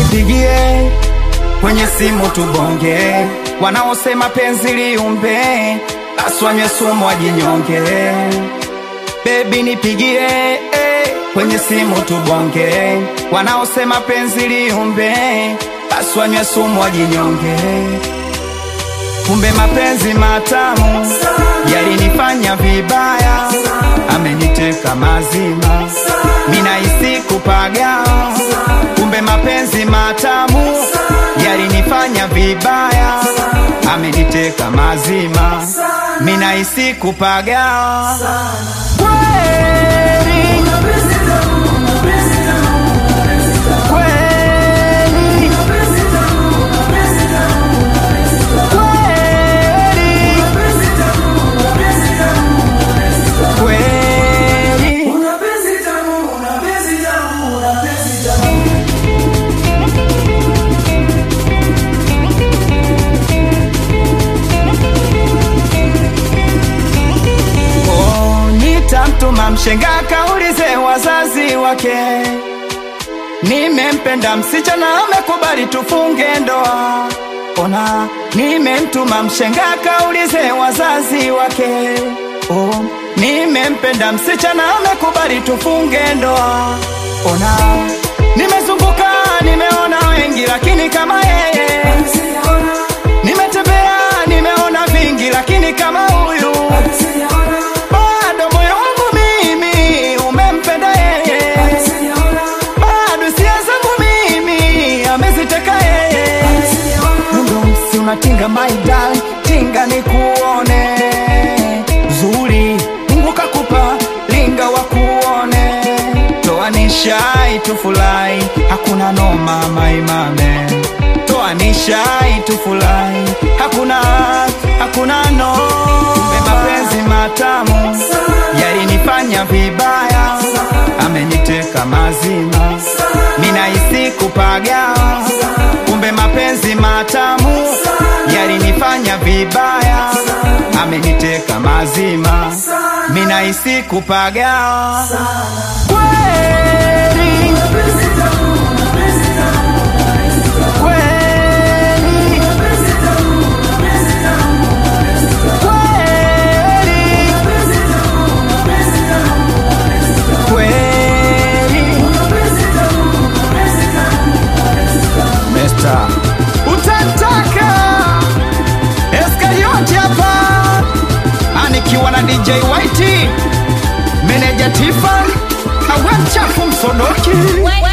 nipigie kwenye simu tubonge, wanaosema penzi liumbe, basi wanywe sumu wajinyonge. Baby nipigie eh, kwenye simu tubonge, wanaosema penzi liumbe, basi wanywe sumu wajinyonge. Kumbe mapenzi matamu yalinifanya vibaya, ameniteka mazima, minahisi kupaga. Kumbe mapenzi matamu yalinifanya vibaya, ameniteka mazima, minahisi kupaga. Kweli, kweli, kweli, kweli. Oh, nitamtuma mshenga kaulize wazazi wake, nimempenda msichana amekubali tufunge ndoa. Ona, nimemtuma mshenga kaulize wazazi wake, oh, nimempenda msichana amekubali tufunge ndoa. Ona, nimezunguka nimeona wengi, lakini kama yeye nimetembea nimeona vingi, lakini kama huyu bado moyo wangu mimi umempenda yeye, bado hisia zangu mimi ameziteka yeye. Mundo msi unatinga my darling, tinga nikuone zuri, Mungu kakupa linga wa kuone, toa nishai tufurahi, hakuna noma maimame, toa nishai tufurahi, hakuna hakuna no. Kumbe mapenzi matamu yalinifanya vibaya, ameniteka mazima, minahisi kupaga. Kumbe mapenzi matamu yalinifanya vibaya, ameniteka mazima, minahisi kupaga. Kweli, kweli, kweli, kweli. Mesta utataka Eskarioti hapa anikiwa na DJ Whitey, meneja Tiffany, awe mchafu msodoki Wait,